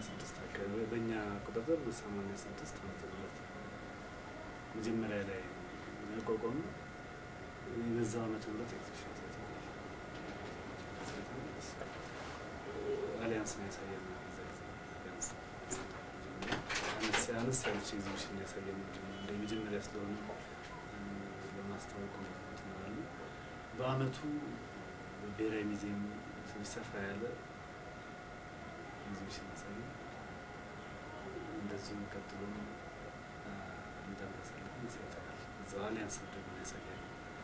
ስድስት አካባቢ በእኛ አቆጣጠር ሰማንያ ስድስት ዓመተ ምህረት መጀመሪያ ላይ ያቋቋሙ በዛው ዓመተ ምህረት ኤግዚቢሽን አሳይተናል። አሊያንስ ነው ያሳየን በዛ ጊዜ ቢያንስ አነስ አነስ ያለች ኤግዚቢሽን ያሳየን እንደ መጀመሪያ ስለሆነ ለማስታወቅ ነው። በአመቱ ብሔራዊ ሙዚየም ትንሽ ሰፋ ያለ ኤግዚቢሽን ያሳየን እንደዚሁ ቀጥሎ እንደምናሳልፍ ይሰጠናል። እዛው አሊያንስ ደግሞ ያሳያል።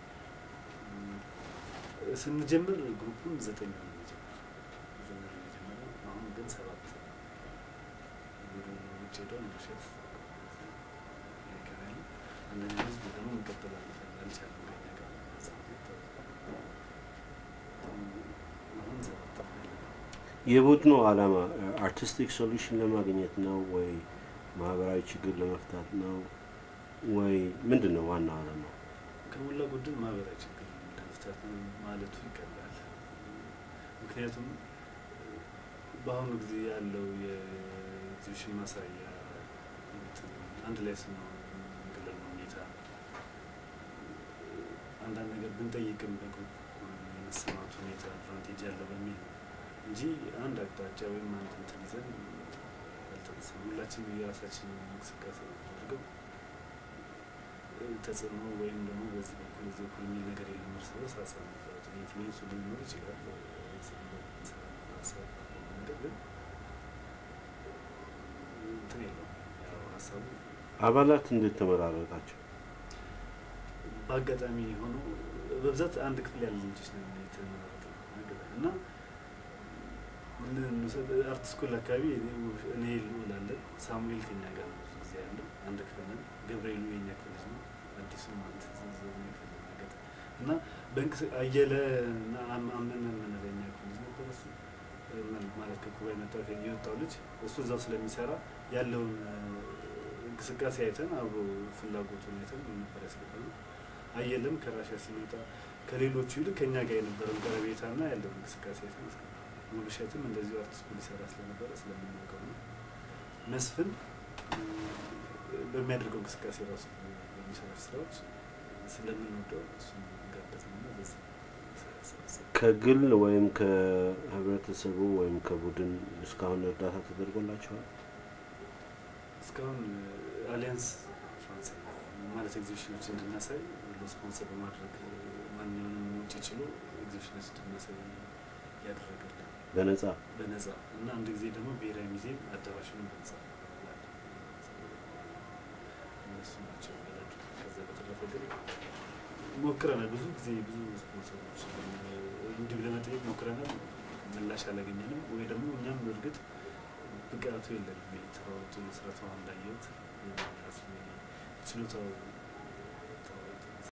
ስንጀምር ግሩፑን ዘጠኝ ነው የጀመረው ዘጠኝ ነው የጀመረው። አሁን ግን ሰባት ወደ ውጭ ሄደው መሸፍ ይቀራል። አንደኛ ህዝብ ደግሞ እንቀጥላለን አልቻለም ከኛ ጋር አሁን ሰባት የቡድኑ ዓላማ አርቲስቲክ ሶሉሽን ለማግኘት ነው ወይ ማህበራዊ ችግር ለመፍታት ነው ወይ ምንድን ነው ዋናው ዓላማው? ከሞላ ጎደል ማህበራዊ ችግር ለመፍታት ነው ማለቱ ይቀላል። ምክንያቱም በአሁኑ ጊዜ ያለው የኤግዚቢሽን ማሳያ እንትን አንድ ላይ ስንሆን የምንገለል ሁኔታ አንዳንድ ነገር ብንጠይቅም በግሩፕ የመሰማት ሁኔታ አድቫንቴጅ ያለው በሚል ነው እንጂ አንድ አቅጣጫ ወይም አንድ እንትን ይዘን አልተነሳም። ሁላችንም የራሳችን እንቅስቃሴ አድርገው ተጽዕኖ ወይም ደግሞ በዚህ በኩል በዚህ በኩል የሚል ነገር የለም። እርስ በርስ ሀሳብ መጋራት ኢንፍሉዌንሱ ሊኖር ይችላል ሀሳብ ነገር ግን እንትን የለውም። ያው ሀሳቡ አባላት እንዴት ተመራረጣቸው? በአጋጣሚ ሆኖ በብዛት አንድ ክፍል ያለ ልጆች ነው የተመረጠው እና አርት ስኩል አካባቢ እኔ ልውላለን። ሳሙኤል ከኛ ጋር ነው ብዙ ጊዜ ያለው አንድ ክፍል ነን። ገብርኤሉ የኛ ክፍል ልጅ ነው። አዲሱ ማለት ዘዘኛ ክፍል ነገር እና በእንቅስ አየለ እና አመነ የምንለው የኛ ክፍል ልጅ ነበር። እሱ ማለት ከኩባ የመጣው የወጣው ልጅ እሱ እዛው ስለሚሰራ ያለውን እንቅስቃሴ አይተን አብሮ ፍላጎቱን አይተን ነበር ያስገባነው። አየለም ከራሻ ሲመጣ ከሌሎቹ ይልቅ ከኛ ጋር የነበረውን ቀረቤታና ያለውን እንቅስቃሴ አይተን ያስገባነው። ሙሉሸትም እንደዚሁ አርት ስኩል ይሰራ ስለነበረ ስለምናውቀው ነው። መስፍን በሚያደርገው እንቅስቃሴ ራሱ በሚሰራ ስራዎች ስለምንወደው እሱን ጋበዝ ነው። በዚህ ከግል ወይም ከህብረተሰቡ ወይም ከቡድን እስካሁን እርዳታ ተደርጎላቸዋል? እስካሁን አሊያንስ ፍራንስ ማለት ኤግዚቢሽኖች እንድናሳይ ስፖንሰር በማድረግ ማንኛውንም ውጭ ችሎ ኤግዚቢሽኖች እንድናሳይ ያደረገልን በነጻ በነጻ እና አንድ ጊዜ ደግሞ ብሔራዊ ሙዚየም አዳራሹን በነጻ እነሱ ናቸው ይረዱ። ከዛ በተረፈ ግን ሞክረናል። ብዙ ጊዜ ብዙ ስፖንሰሮች እንዲሁ ለመጠየቅ ሞክረናል። ምላሽ አላገኘንም። ወይ ደግሞ እኛም እርግጥ ብቃቱ የለንም። ተሯሩጦ መስራት አሁን እንዳየሁት ችሎታው